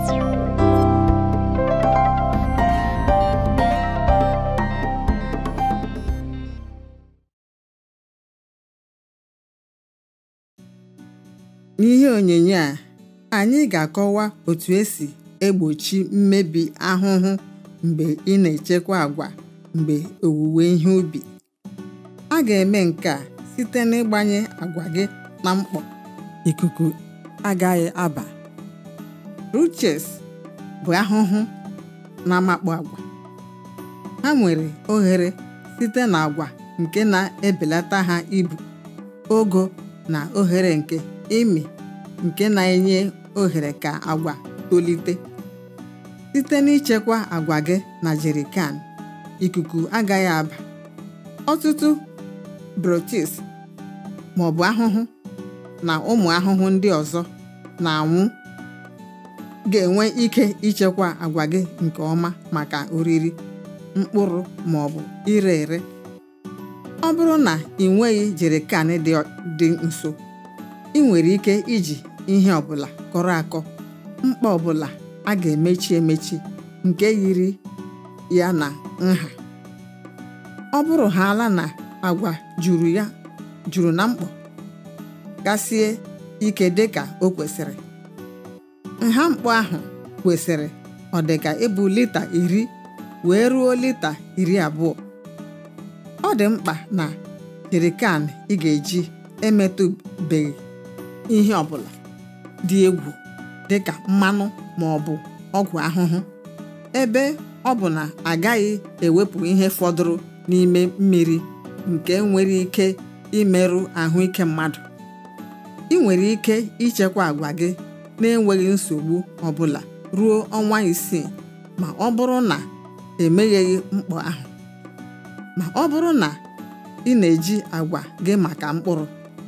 N'ihe onyonyo a anyị ga-akọwa otu esi egbochi mmebi ahụhụ mgbe ị na-echekwa àgwà mgbe owuwe ihe ubi. A ga-eme nke a site n'ịgbanye àgwà gị na mkpọ ikuku agaghị aba. Roaches bụ ahụhụ na-amakpu àgwà. Ha nwere oghere site n'àgwà nke na-ebelata ha ibu, ogo na oghere nke ịmị nke na-enye ohere ka àgwà tolite. Site n'ichekwa àgwà gị na jerrycan, ikuku agaghị aba. Ọtụtụ brooches maọbụ ahụhụ na ụmụ ahụhụ ndị ọzọ na-anwụ ga-enwe ike ichekwa àgwà gị nke ọma maka oriri, mkpụrụ maọbụ ire ere. Ọ bụrụ na ị nweghị jerrycan dị nso, ị nwere ike iji ihe ọbụla kọrọ akọ, mkpa ọbụla a ga-emechi emechi nke yiri ya na nha. Ọ bụrụhaala na àgwà juru ya juru na mkpọ gasie ike dịka o kwesịrị, nha mkpọ ahụ kwesịrị ọ dịka ịbụ lita iri wee ruo lita iri abụọ. Ọ dị mkpa na jerrycan ị ga-eji emetụbeghị ihe ọbụla dị egwu dịka mmanụ maọbụ ọgwụ ahụhụ ebe ọ bụ na agaghị ewepụ ihe fọdụrụ n'ime mmiri nke nwere ike imerụ ahụike mmadụ. Ị nwere ike ichekwa àgwà gị na-enweghị nsogbu ọbụla ruo ọnwa isii ma ọ bụrụ na emegheghị mkpọ ahụ. Ma ọ bụrụ na ị na-eji àgwà gị maka mkpụrụ,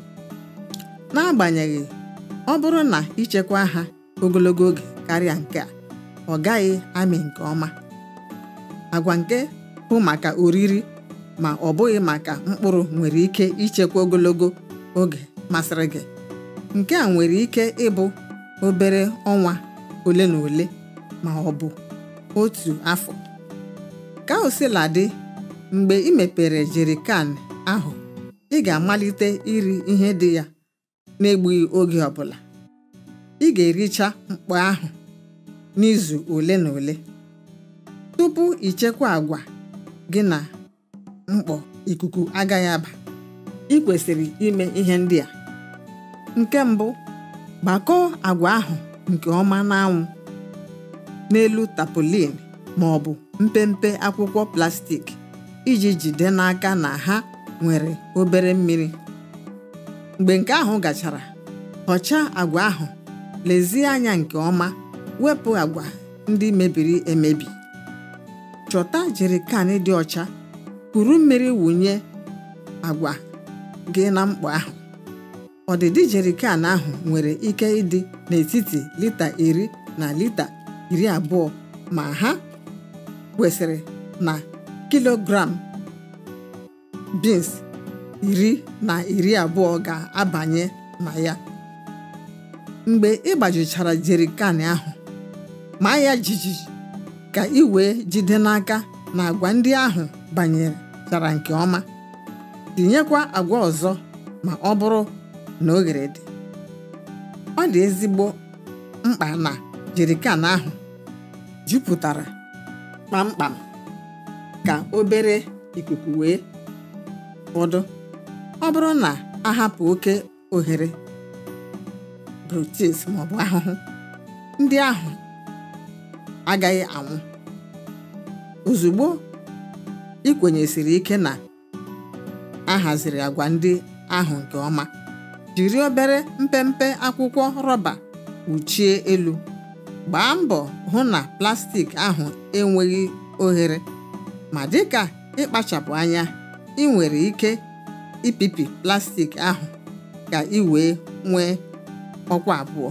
n'agbanyeghị ọ bụrụ na ichekwa ha ogologo oge karịa nke a, ọ gaghị amị nke ọma. Àgwà nke bụ maka oriri ma ọ bụghị maka mkpụrụ nwere ike ichekwa ogologo oge masịrị gị. Nke a nwere ike ịbụ obere ọnwa ole na ole ma ọ bụ otu afọ. Ka o sila dị, mgbe ị mepere jerrycan ahụ, ị ga-amalite iri ihe dị ya n'egbughị oge ọbụla. Ị ga-ericha mkpọ ahụ n'izu ole na ole. Tupu ichekwa àgwà gị na mkpọ ikuku agaghị aba, ị kwesịrị ime ihe ndị a. Nke mbụ, gbakọọ àgwà ahụ nke ọma n'anwụ n'elu tarpaulin maọbụ mpempe akwụkwọ plastik iji jide n'aka na ha nwere obere mmiri. Mgbe nke ahụ gachara, họchaa àgwà ahụ, lezie anya nke ọma wepụ àgwà ndị mebiri emebi. Chọta jerrycan dị ọcha, kuru mmiri wụnye àgwà gị na mkpọ ahụ. Ọdịdị jerrycan ahụ nwere ike ịdị n'etiti lita iri na lita iri abụọ ma ha kwesịrị na kilogram beans iri na iri abụọ ga-abanye na ya. Mgbe ị gbajuchara jerrycan ahụ, maa ya jijiji ka ị wee jide n'aka na àgwà ndị ahụ banyechara nke ọma. Tinyekwa àgwà ọzọ ma ọ bụrụ na oghere dị. Ọ dị ezigbo mkpa na jerrycan ahụ jupụtara kpamkpam ka obere ikuku wee fọdụ. Ọ bụrụ na a hapụ oke oghere, brooches maọbụ ahụhụ ndị ahụ agaghị anwụ. Ozugbo ị kwenyesiri ike na a haziri àgwà ndị ahụ nke ọma, jiri obere mpempe akwụkwọ rọba kpuchie elu. Gbaa mbọ hụ na plastik ahụ enweghị oghere ma dịka ịkpachapụ anya, ị nwere ike ịpịpị plastik ahụ ka ị wee nwee ọkwa abụọ.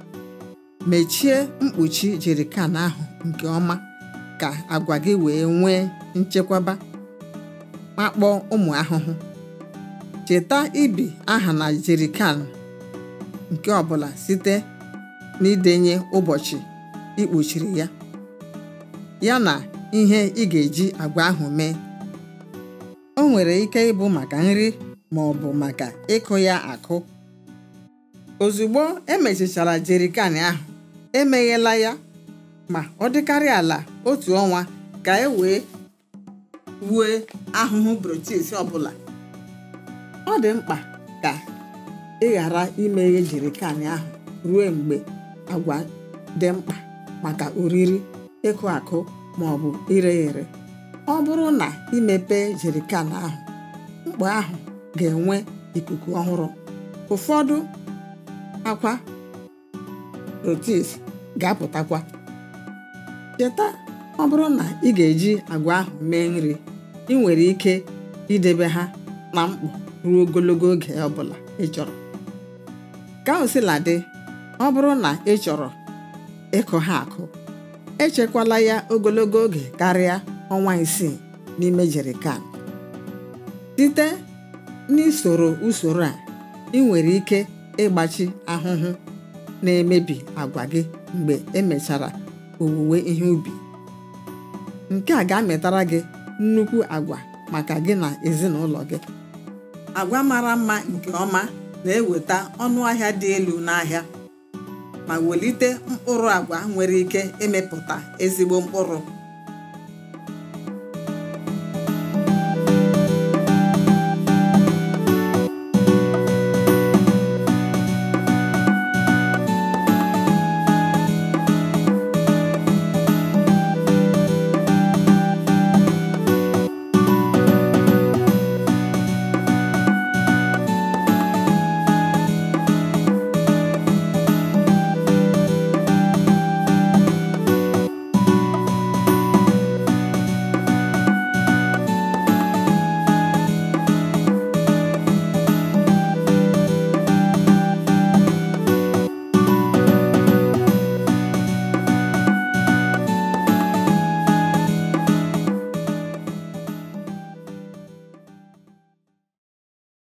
Mechie mkpuchi jerrycan ahụ nke ọma ka àgwà gị wee nwee nchekwaba ma kpọọ ụmụ ahụhụ. Cheta ibi aha na jerrycan nke ọbụla site n'idenye ụbọchị ikpochiri ya ya na ihe ị ga-eji agwa ahụ mee o nwere ike ịbụ maka nri ma ọ bụ maka ịkụ ya akụ ozugbo emechichara jerikan ahụ emeghela ya ma ọ dịkarị ala otu ọnwa ka e wee wue ahụhụ brotis ọbụla ọ dị mkpa ka ị ghara imeghe jerikan ahụ ruo mgbe agwa dị mkpa maka oriri ịkụ akụ ma ọ bụ ire ere ọ bụrụ na imepe jerikan ahụ mkpa ahụ ga-enwe ikuku ọhụrụ ụfọdụ akwa rotis ga-apụtakwa cheta ọ bụrụ na ị ga-eji agwa ahụ mee nri ị nwere ike idebe ha na mkpọ ruo ogologo oge ọbụla ị chọrọ ka o sila dị ọ bụrụ na ị chọrọ ịkụ ha akụ echekwala ya ogologo oge karịa ọnwa isii n'ime jerikan site n'isoro usoro a ị nwere ike ịgbachi ahụhụ na-emebi agwa gị mgbe emechara owuwe ihe ubi nke a ga-amịtara gị nnukwu agwa maka gị na ezinụlọ gị agwa mara mma nke ọma na-eweta ọnụ ahịa dị elu n'ahịa ma welite mkpụrụ agwa nwere ike ịmịpụta ezigbo mkpụrụ